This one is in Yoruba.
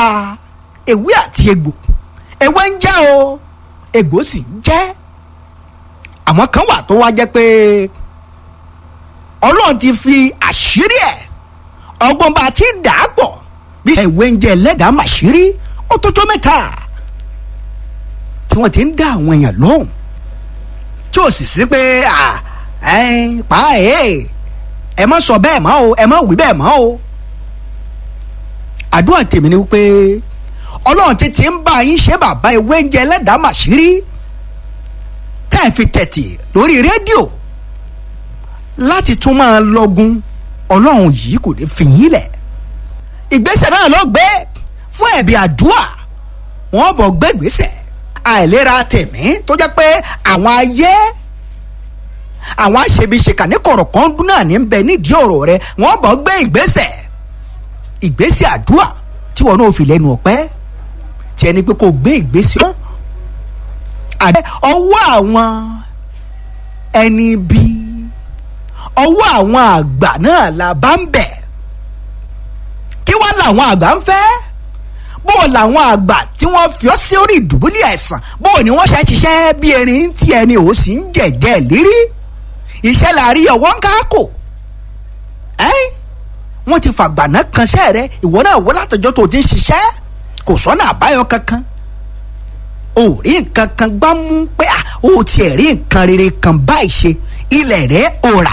ewé àti egbò ewé ń jẹ́ o egbò sì ń jẹ́ àwọn kan wà tó wá jẹ́ pé ọlọ́run ti fi àṣírí ẹ̀ ọgbọ́n bá ti dà á pọ̀ bí ewé ń jẹ́ ẹlẹ́dàá màṣírí ó tó tó mẹ́ta tí wọ́n ti ń dá àwọn èèyàn lóhùn tí ò sì sí pé pa ẹ̀ ẹ má sọ bẹ́ẹ̀ mọ́ o ẹ má wí bẹ́ẹ̀ mọ́ o àdúrà tèmi ni pé ọlọ́run ti ti ń bá yín ṣe bàbá ewé ń jẹ ẹlẹ́dàá màṣírí tá ẹ fi tẹ̀tì lórí rédíò láti tún máa lọ́gun ọlọ́run yìí kò ní fi yín lẹ̀ ìgbésẹ̀ náà ló gbé fún ẹ̀bí àdúrà wọ́n bọ̀ gbé ìgbésẹ̀ àìlera tẹ̀mí tó jẹ́ pé àwọn ayé àwọn aṣebiṣeka ní kọ̀rọ̀kan dún náà ní bẹ nídìí ọ̀rọ̀ rẹ wọ́n bọ̀ gbé ìgbésẹ̀ ìgbésẹ̀ àdúrà tí wọn náà fi lẹ́nu ọ̀pẹ́ tí ẹni pé kò gbé ìgbésẹ̀ náà àdé ọwọ́ àwọn ẹni bí ọwọ́ àwọn àgbà náà la bá ń bẹ̀ kí wá làwọn àgbà ń fẹ́ bó làwọn àgbà tí wọ́n fi ọ́ sí orí ìdùbúlẹ̀ àìsàn bó ni wọ́n ṣe ṣiṣẹ́ bí erin tí ẹni ò sì ń jẹ̀jẹ̀ lérí iṣẹ́ la rí ọwọ́ ń káàkó ẹ́ wọ́n ti fàgbàná kanṣẹ́ rẹ ìwọ náà wọ́n látọjọ́ tó ti ń ṣiṣẹ́ kò sọ́nà àbáyọ kankan o rí nǹkan kan gbá mú pé o tiẹ̀ rí nǹkan rere kan báyìí ṣe ilẹ̀ rẹ̀ ò rà